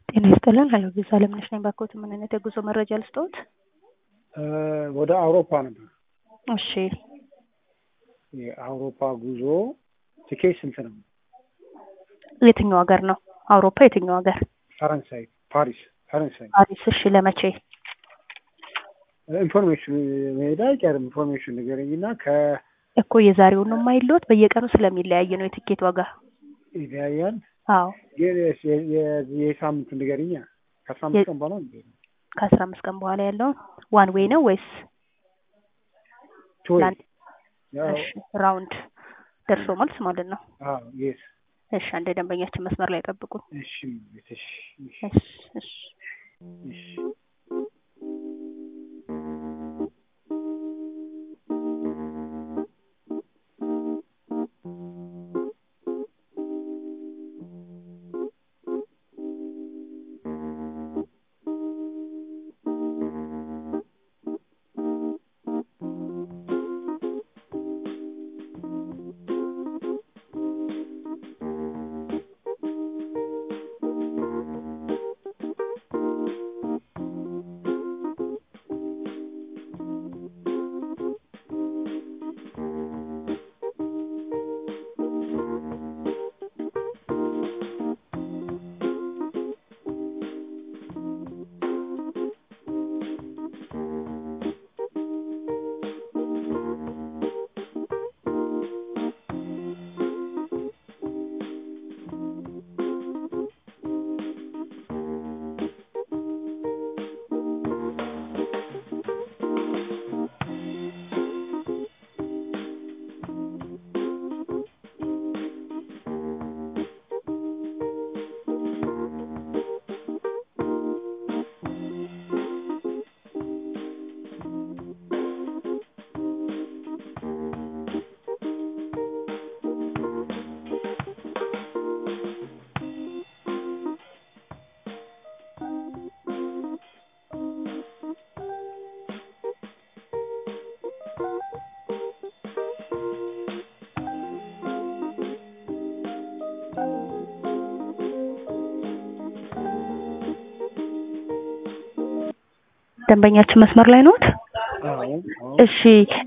ጤና ይስጥልን። ሄሎ ቪዛ አለምነሽ ነኝ። ባክዎት ምን አይነት የጉዞ መረጃ ልስጥዎት? ወደ አውሮፓ ነበር። እሺ የአውሮፓ ጉዞ ትኬት ስንት ነው? የትኛው ሀገር ነው? አውሮፓ የትኛው ሀገር? ፈረንሳይ፣ ፓሪስ፣ ፈረንሳይ። ፓሪስ። እሺ ለመቼ? ኢንፎርሜሽን መሄድ አይቀርም። ኢንፎርሜሽን ንገረኝና ከ እኮ የዛሬውን ነው የማይለወጥ በየቀኑ ስለሚለያይ ነው የትኬት ዋጋ። ይለያያል። አዎ የሳምንቱ ንገረኛ። ከአስራ አምስት ቀን በኋላ ነው ከአስራ አምስት ቀን በኋላ ያለውን ዋን ዌይ ነው ወይስ ቶይ ላንድ? እሺ ራውንድ ደርሶ መልስ ማለት ነው። የስ እሺ አንድ ደንበኛችን መስመር ላይ ጠብቁን። እሺ እሺ እሺ እሺ እሺ እሺ ደንበኛችን መስመር ላይ ነዎት? አዎ አዎ እሺ